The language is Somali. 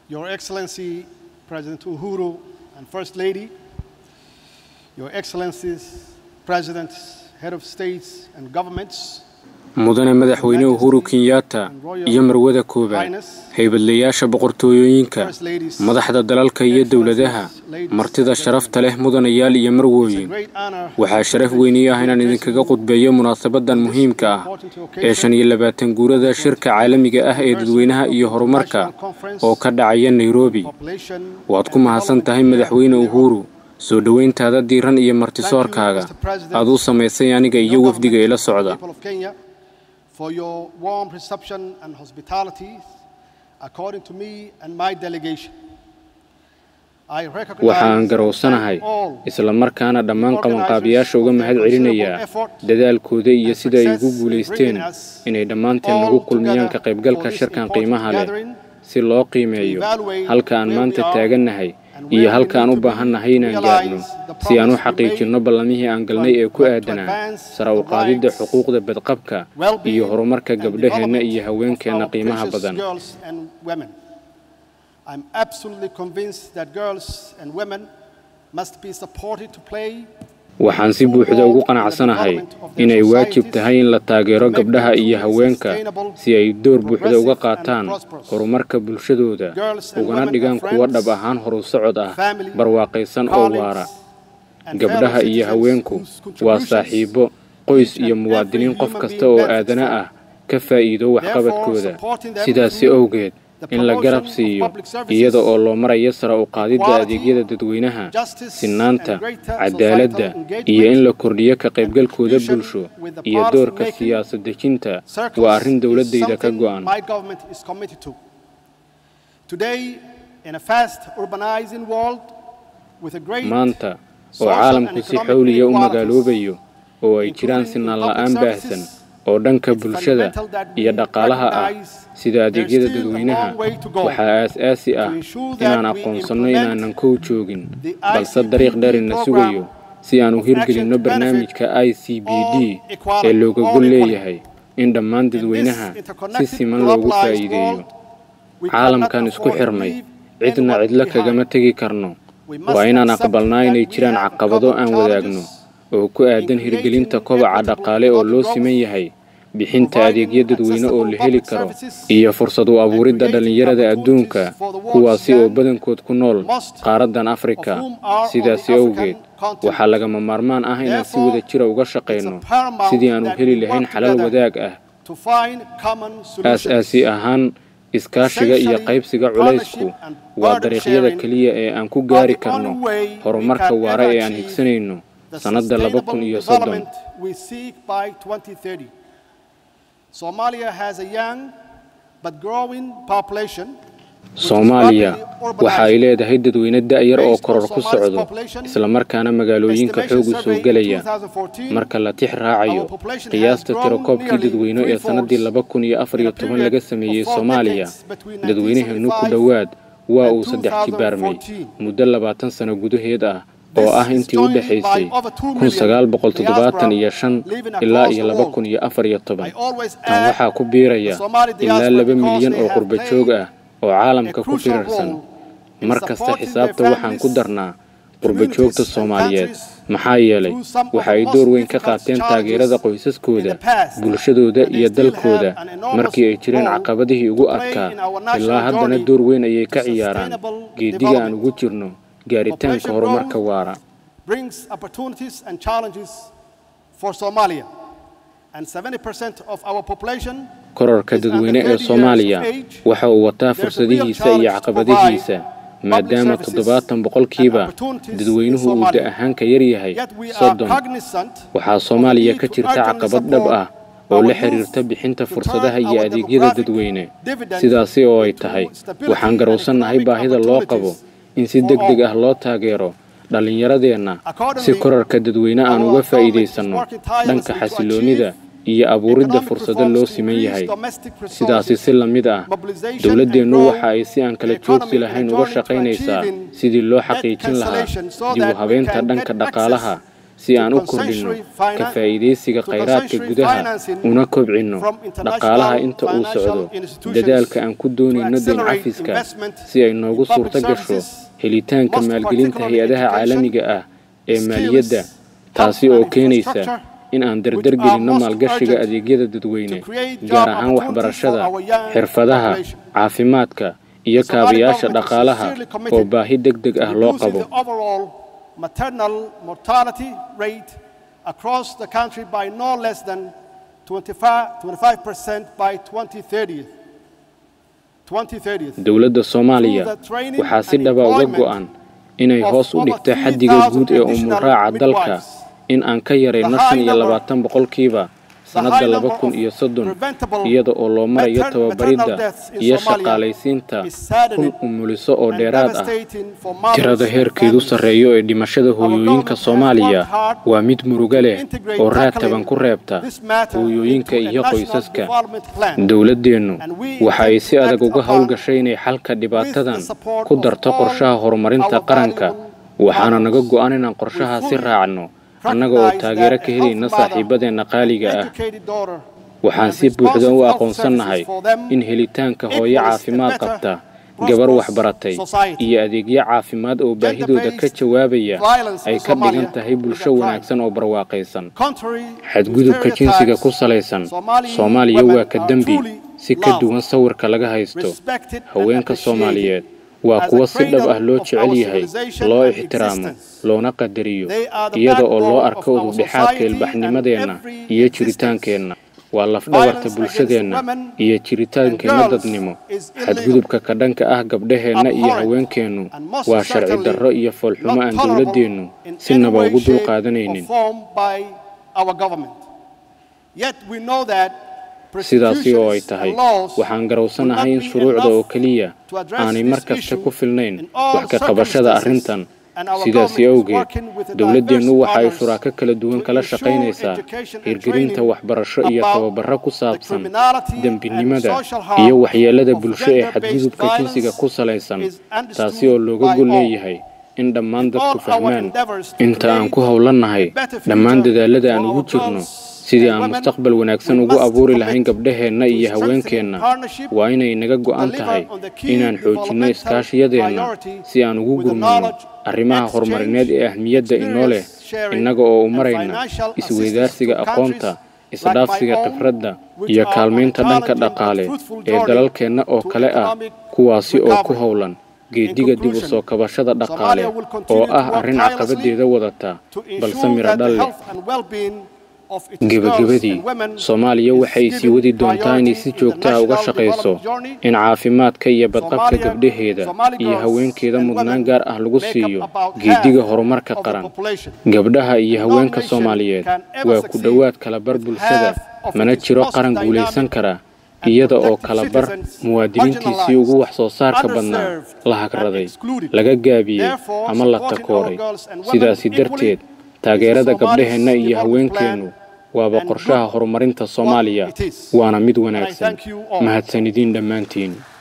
Your Excellency President Uhuru and First Lady, Your Excellencies, Presidents, Head of States and Governments, mudane madaxweyne uhuru kenyatta iyo marwada koowaad haybadlayaasha boqortooyooyinka madaxda dalalka iyo dowladaha martida sharafta leh mudanayaal iyo marwooyin waxaa sharaf weynii ah inaan idinkaga qudbeeyo munaasabadan muhiimka ah ee shan iyo labaatan guurada shirka caalamiga ah ee dadweynaha iyo horumarka oo ka dhacaya nairobi waad ku mahadsan tahay madaxweyne uhuru soo dhoweyntaada diiran iyo martisoorkaaga aad u samaysay aniga iyo wafdiga ila socda for your warm reception and hospitality, according to me and my delegation. waxaan garowsanahay isla markaana dhammaan qabanqaabiyaasha uga mahad celinayaa dadaalkooda iyo sida ay ugu guulaysteen inay dhammaanteen nagu kulmiyaan ka qaybgalka shirkan qiimaha leh si loo qiimeeyo halka aan maanta taagannahay iyo halka aan u baahannahay inaan gaadhno si aan u xaqiijinno ballamihii aan galnay ee ku aadanaa sara u qaadidda xuquuqda badqabka iyo horumarka gabdhaheenna iyo haweenkeenna qiimaha badan waxaan si buuxda ugu qanacsanahay inay waajib tahay in la taageero gabdhaha iyo haweenka si ay door buuxda uga qaataan horumarka bulshadooda ugana dhigaan kuwo dhab ahaan horu socod ah barwaaqaysan oo waara gabdhaha iyo haweenku waa saaxiibbo qoys iyo muwaadiniin qof kasta oo aadana ah ka faa'iido waxqabadkooda sidaasi awgeed in la garab siiyo iyada oo loo marayo sara u qaadidda adeegyada dadweynaha sinaanta cadaaladda iyo in la kordhiyo ka qaybgalkooda bulsho iyo doorka siyaasad dejinta waa arrin dowladdayda ka go'an maanta oo caalamku si xawliya u magaaloobayo oo ay jiraan sinaan la'aan baahsan oo dhanka bulshada iyo dhaqaalaha ah sida adeegyada dadweynaha waxaa aas-aasi ah inaan aqoonsanno inaanan kow joogin balse dariiq dherina sugayo si aan u hirgelinno barnaamijka i c b d ee looga gol leeyahay in dhammaan dadweynaha si siman loogu faa'iideeyo caalamkan isku xirmay cidna cidlo kagama tegi karno waa inaan aqbalnaa inay jiraan caqabado aan wadaagno oo ku aadan hirgelinta kobaca dhaqaale oo loo siman yahay bixinta adeegyo dadweyne oo la heli karo iyo fursad u abuuridda dhallinyarada adduunka kuwaasi oo badankood ku nool qaaraddan afrika sidaasi awgeed waxaa lagama maarmaan ah inaan si wada jira uga shaqayno sidii aan u heli lahayn xalal wadaag ah aas-aasi ahaan iskaashiga iyo qaybsiga culaysku waa dariiqyada keliya ee aan ku gaari karno horumarka waara ee aan higsanayno sannadda laba kun iyo soddon soomaaliya waxa ay leedahay dadweyne da'yar oo koror ku socdo islamarkaana magaalooyinka xoogu soo gelaya marka la tix raacayo qiyaasta tirakoobkii dadweyne ee sannaddii laba kun iyo afar iyo toban laga sameeyey soomaaliya dadweynaheennu ku dhowaad waa uu saddex jibaarmay muddo labaatan sano gudaheed ah oo ah intii u dhexaysay kun sagaal boqol toddobaatan iyo shan ilaa iyo laba kun iyo afar iyo toban tan waxaa ku biiraya ilaa laba milyan oo qurba joog ah oo caalamka ku firarsan mar kasta xisaabta waxaan ku darnaa qurba joogta soomaaliyeed maxaa yeelay waxa ay door weyn ka qaateen taageerada qoysaskooda bulshadooda iyo dalkooda markii ay jireen caqabadihii ugu adkaa ilaa haddana door weyn ayay ka ciyaaraan geediga aan ugu jirno gaaritaanka horumarka waara korarka dadweyne ee soomaaliya waxa uu wataa fursadihiisa iyo caqabadihiisa maadaama toddobaatan boqolkiiba dadweynuhu uu da ahaan ka yaryahay soddon waxaa soomaaliya ka jirta caqabad dhab ah oo la xiriirta bixinta fursadaha iyo adeegyada dadweyne sidaasi oo ay tahay waxaan garowsannahay baahida loo qabo in si deg deg ah loo taageero dhallinyaradeenna si korarka dadweyne aan uga faa'iidaysanno dhanka xasiloonnida iyo abuuridda fursado loo siman yahay sidaasi si la mid ah dowladdeennu waxa ay si aan kala joogsi lahayn uga shaqaynaysaa sidii loo xaqiijin lahaa dib u habeynta dhanka dhaqaalaha si aan u kordhinno ka faa'iidaysiga khayraadka gudaha una kobcinno dhaqaalaha inta uu socdo dadaalka aan ku doonayno dayn cafiska si ay noogu suurto gasho helitaanka maalgelinta hay-adaha caalamiga ah ee maaliyadda taasi oo keenaysa in aan dardar gelinno maalgashiga adeegyada dadweyne gaar ahaan waxbarashada xirfadaha caafimaadka iyo kaabayaasha dhaqaalaha oo baahi deg deg ah loo qabo maternal mortality rate across the country by no less than 25% by 2030. dowladda soomaaliya waxaa si dhaba uga go'an inay hoos u dhigto xaddiga guud ee umuraaca dalka in aan ka yarayno shan iyo labaatan boqolkiiba sannadda laba kun iyo soddon iyada oo loo marayo tababaridda iyo shaqaalaysiinta kun umuliso oo dheeraad ah tirada heerkeedu sarreeyo ee dhimashada hooyooyinka soomaaliya waa mid murugo leh oo raad taban ku reebta hooyooyinka iyo qoysaska dowladdeennu waxa ay si adag uga howlgashay inay xalka dhibaatadan ku darto qorshaha horumarinta qaranka waxaana naga go'an inaan qorshahaasi raacno annaga oo taageero ka helayna saaxiibadeenna qaaliga ah waxaan si buuxda u aqoonsannahay in helitaanka hooyo caafimaad qabta gabar waxbaratay iyo adeegyo caafimaad oo baahidooda ka jawaabaya ay ka dhigan tahay bulsho wanaagsan oo barwaaqaysan xadgudubka jinsiga ku salaysan soomaaliya waa ka dembi si ka duwan sawirka laga haysto haweenka soomaaliyeed waa kuwo si dhab ah loo jecel yahay loo ixtiraamo loona qadariyo iyada oo loo arko udubdhexaadka ilbaxnimadeenna iyo jiritaankeenna waa lafdhabarta bulshadeenna iyo jiritaankeenna dadnimo xadgudubka ka dhanka ah gabdhaheenna iyo haweenkeennu waa sharci darro iyo foolxumo aan dowladdeennu sinaba ugu dulqaadanaynin sidaasi oo ay tahay waxaan garowsanahay in shuruucda oo keliya aanay mar kasta ku filnayn wax ka qabashada arrintan sidaasi awgeed dowladdeennu waxa ay shuraako kala duwan kala shaqaynaysaa hirgelinta waxbarasho iyo tababarro ku saabsan dembinimada iyo waxyeellada bulsho ee xadgudubka jinsiga ku salaysan taasi oo looga gol leeyahay in dhammaan dadku fahmaan inta aan ku howlannahay dhammaan dadaallada aan ugu jirno sidii aan mustaqbal wanaagsan ugu abuuri lahayn gabdhaheenna iyo haweenkeenna waa inay naga go'an tahay inaan xoojinno iskaashiyadeenna si aan ugu gurmanno arrimaha horumarineed ee ahmiyadda inoo leh innaga oo u marayna isweydaarsiga aqoonta isdhaafsiga khibradda iyo kaalmaynta dhanka dhaqaale ee dalalkeenna oo kale ah kuwaasi oo ku howlan geediga dib u soo kabashada dhaqaale oo ah arrin caqabaddeeda wadata balse miro dhal leh gebagabadii soomaaliya waxay sii wadi doontaa inay si joogta ah uga shaqayso in caafimaadka iyo badqabka gabdhaheeda iyo haweenkeeda mudnaan gaar ah lagu siiyo geediga horumarka qaran gabdhaha iyo haweenka soomaaliyeed waa ku dhowaad kalabar bulshada mana jiro qaran guulaysan kara iyada oo kalabar muwaadiniintiisii ugu wax soo saarka badnaa la hagraday laga gaabiyey ama la takooray sidaasi darteed taageerada gabdhaheenna iyo haweenkeennu waaba qorshaha horumarinta soomaaliya waana mid wanaagsan mahadsan idiin dhammaantiin